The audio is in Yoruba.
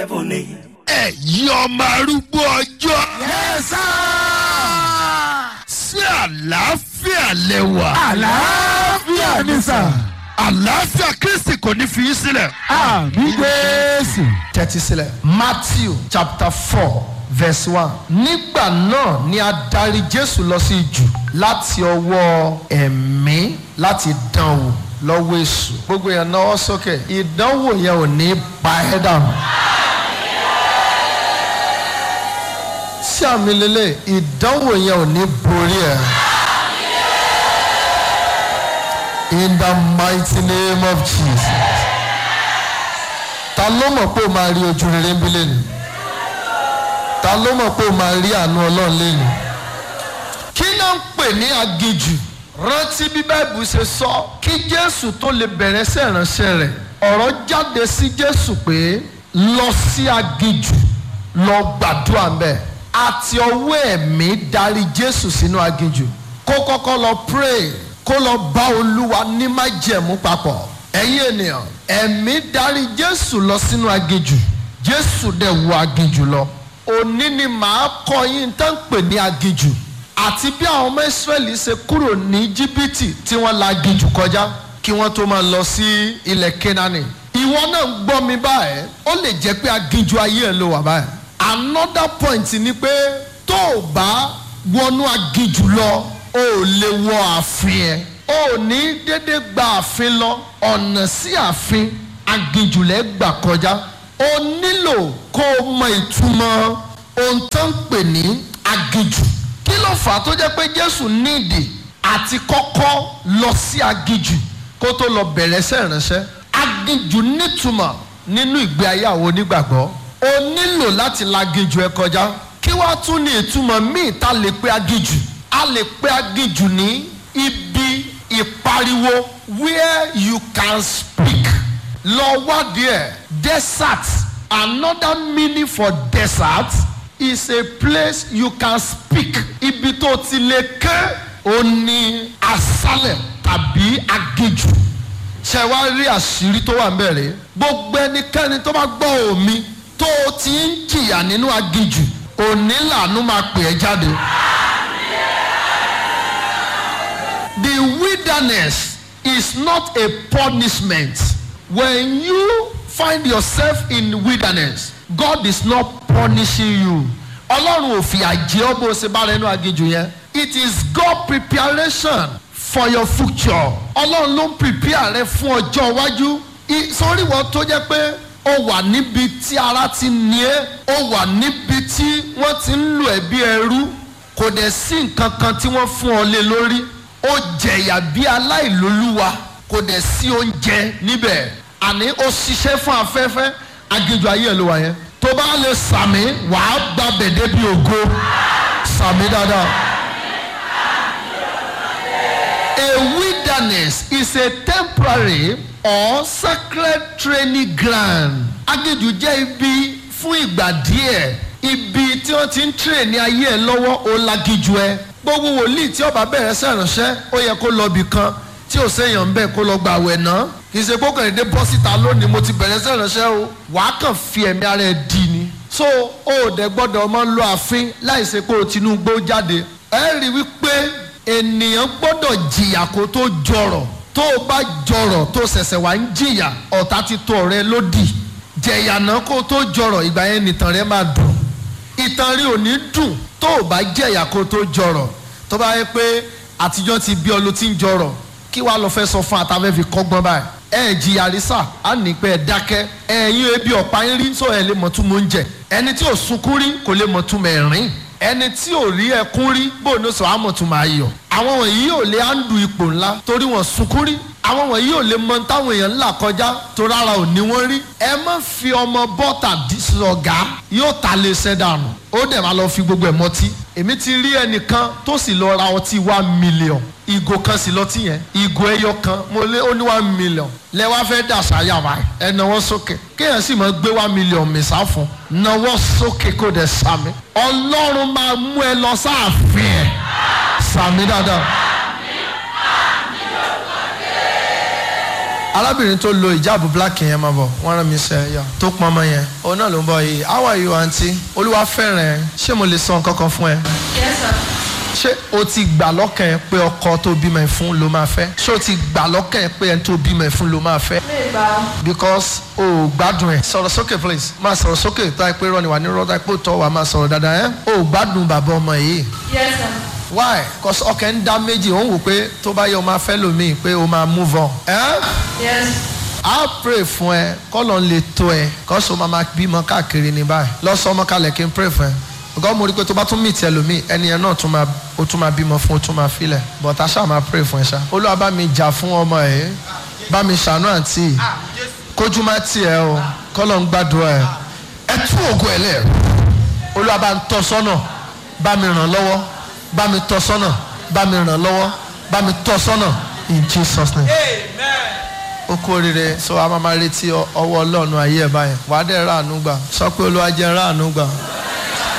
heaven ni. ẹ̀yin ọmọ arúgbó ọjọ́. yẹ́sà. sí àlàáfíà lẹ́wà. àlàáfíà ni sà. àlàáfíà kristi kò ní fi í sílẹ̀. àmì jésù. tẹ́tí sílẹ̀ matthew chapter four verse one nígbà náà ni a darí jésù lọ sí jù láti ọwọ́ ẹ̀mí láti dán wò lọ́wọ́ èṣù gbogbo yẹn náwó sókè ìdánwò yẹn ò ní pa ẹ́ dànù. sí àmì lélẹ̀ ìdánwò yẹn ò ní borí ẹ̀. in the mighty name of jesus ta ló mọ̀ pé o máa rí ojú rere ń bí lẹ́nu ta ló mọ̀ pé o máa rí àánú ọlọ́run lẹ́nu kí ló ń pè ní aginjù rántí bí báìbù ṣe sọ kí jésù tó lè bẹ̀rẹ̀ sí ìránṣẹ́ rẹ̀ ọ̀rọ̀ jáde sí jésù pé lọ sí aginjù lọ gbàdúrà mbẹ àti ọwọ́ ẹ̀mí darí jésù sínú aginjù kó kọ́kọ́ lọ pray kó lọ bá olúwa ní májẹ̀mú papọ̀ ẹ̀yin ènìyàn ẹ̀mí darí jésù lọ sínú aginjù jésù dẹ̀ wọ aginjù lọ òní ni màá kọ́ yín tán pè ní aginjù àti bí àwọn ọmọ ìsírẹ́lì ṣe kúrò ní jìbìtì tí wọ́n la aginjù kọjá kí wọ́n tó máa lọ sí ilẹ̀ kenani ìwọ náà ń gbọ́ mi báyìí ó lè jẹ́ pé aginjù ayé ẹ̀ ló wà báyìí another point ni pé tó o bá wọnú aginjù lọ o ò lè wọ ààfin ẹ̀ o ò ní dédé gba ààfin lọ ọ̀nà sí ààfin aginjù lẹ́ gbà kọjá o nílò kó o mọ ìtumọ̀ ohun tó ń pè ní aginjù kí ló fà á tó jẹ́ pé jésù nídìí àti kọ́kọ́ lọ sí aginjù kó tó lọ bẹ̀rẹ̀ sẹ́ ìránṣẹ́ aginjù nítumọ̀ nínú ìgbé ayé àwọn onígbàgbọ́ o nílò láti la aginjù ẹ kọjá kí wàá tún ní ìtumọ̀ míì tá a lè pe aginjù a lè pe aginjù ní ibi ìpariwo where you can speak lọ wádìí ẹ desert another meaning for desert is a place you can speak ibi tó ti lè ké o ní asálẹ̀ tàbí aginjù ṣe wá rí àṣírí tó wà ń bẹ̀rẹ̀ gbogbo ẹnikẹ́ni tó bá gbọ́ omi tó o ti ń jìyà nínú aginjù òní làánú máa pè é jáde. the wilderness is not a punishment when you find yourself in wilderness God is not punishing you ọlọ́run ò fìyà jẹ ọ́ bó o ṣe bá rẹ nínú aginjù yẹn it is God preparation for your future ọlọ́run ló ń prepare rẹ fún ọjọ́ iwájú sórí wọn tó jẹ́ pé ó wà níbi tí ara ti ní ẹ́ ó wà níbi tí wọ́n ti ń lò ẹ́ bí ẹrú kò dẹ̀ sí nǹkan kan tí wọ́n fún ọ lé lórí ó jẹ̀yà bí aláìlólúwa kò dẹ̀ sí oúnjẹ níbẹ̀ àní ó ṣiṣẹ́ fún afẹ́fẹ́ aginjù ayé ẹ̀ ló wà yẹn tó bá lè sàmì wàá gba bẹ̀dẹ̀ bí ògo sàmì dáadáa. A wilderness is a temporary or sacred training ground. aginjù jẹ́ ibi fún ìgbà díẹ̀ ibi tí wọ́n ti ń train ní ayé ẹ̀ lọ́wọ́ ó laginjù ẹ gbogbo wòlíì tí ọba bẹ̀rẹ̀ sẹ̀ránṣẹ́ ó yẹ kó lọ bì kan tí ò séèyàn bẹ́ẹ̀ kó lọ gbà wẹ̀ ná kì í ṣe kó kàn dé bọ́ síta lónìí mo ti bẹ̀rẹ̀ sẹ̀ránṣẹ́ o wàá kàn fi ẹ̀mí ara ẹ̀ dì ní. so o ò dẹ̀ gbọ́dọ̀ ọmọ lo àfin láì ṣe pé o Tinubu jáde ẹ rí i wípé ènìyàn gbọ́dọ̀ jìyà kó tó jọrọ̀ tó o bá jọrọ̀ tó ṣẹ̀ṣẹ̀ wá ń jìyà ọ̀tá ti tó ọ̀rẹ́ lódì jẹ̀yànà kó tó jọrọ̀ ìgbà yẹn nìtàn rẹ máa dùn ìtàn rí ò ní dùn tó o bá jẹ̀yà kó tó jọrọ̀ tó bá yẹ pé àtijọ́ ti bí ọ ló ti ń jọrọ̀ kí wàá lọ fẹ́ sọ fún àtàfẹ́ fi kọ́gbọ́n báyìí ẹ jìyà rísà á ní pé ẹ dákẹ́ ẹ̀yin ebi ọ̀pá ń rí sọ ẹ lè mọ̀ tún mọ̀ ń jẹ ẹni tí ò sunkún rí kò lè mọ̀ tún mẹ̀ rìn ẹni tí ò rí ẹkún rí bó ní sọ àmọ̀ tún máa yọ̀ àwọn wọ̀nyí ò lè áńdù ipò ńlá torí wọn sunkún rí àwọn wọ̀nyí ò lè mọ táwọn èèyàn ńlá kọjá tó rárá ò ní wọ́n rí ẹ má fi ọmọ bọ́tà sọ̀gá yóò ta lè ṣẹ́ dànù ó dẹ̀ máa lọ fi gbogbo ẹ̀ mọtí èmi ti rí ẹnìkan tó sì lọ ra ọtí one million ìgò kan sì lọtí yẹn ìgò ẹyọ kan mo lé ó ní one million lẹ wá fẹ́ dà sáyà wa ẹ náwó sókè kéèyàn sì máa gbé one million mìsà fún náwó sókè kó dẹ̀ sàmì ọlọ́run máa mú ẹ lọ sáàfin ẹ̀ sàmì dáadáa. arábìnrin tó lo ìjáàbù black yẹn máa bọ̀ wọ́n rán mi sẹ́ yọ tó pọn ọmọ yẹn òun náà ló ń bọ̀ yìí how are you aunty olúwa fẹ́ràn ẹ ṣé mo lè sọ nǹkan kan fún ẹ Yes, sir. ṣé o ti gbà lọ́kàn ẹ pé ọkọ tó bímọ ẹ fún ló máa fẹ́ ṣé o ti gbà lọ́kàn ẹ pé ẹni tó bímọ ẹ fún ló máa fẹ́ Mi gbà ó. because o ò gbádùn ẹ sọ̀rọ̀ sókè please máa sọ̀rọ̀ sókè tó ẹ pé rọ́ọ̀nì wà ní rọ́ọ̀tà pé ó tọ́ wà máa sọ̀rọ̀ dáadáa ẹ o ò gbádùn bàbá ọmọ yìí Yes, sir. why cause ọkàn ń dá méjì òun wò pé tó bá yẹ o máa fẹ́ lòmíì pé o máa move on. Eh? Yes. a pray fún ẹ kọ́lọ̀ ń lè tó ẹ kọ́sọ̀ máa máa bímọ káàkiri ní báyìí lọ́sọ̀ ọmọ kalẹ̀ kí n pray fún ẹ because mo rí i pé tó bá tún meet ẹlòmíì ẹni yẹn náà tún máa ó tún máa bímọ fún ó tún máa filẹ̀ but a ṣáà máa pray fún ẹ ṣá olúwa bá mi jà fún ọmọ ẹ bá mi ṣàánú àǹtí kójú má tiẹ̀ o kọ́lọ̀ ń gbàdúrà ẹ ẹ tú ògo ẹ lẹ. olúwa bá ń tọ́ sọ́nà bá mi ràn lọ́wọ́ bá mi tọ́ sọ́nà bá mi ràn lọ́wọ́ bá mi tọ́ sọ́nà in Jesus name. ó kú oríire so a máa ma retí ọ- ọwọ́ ọlọ́run ayé ẹ̀ báyẹn wàá dẹ̀ ráàánú gbà sọ pé olúwa jẹ́ ráàánú gbà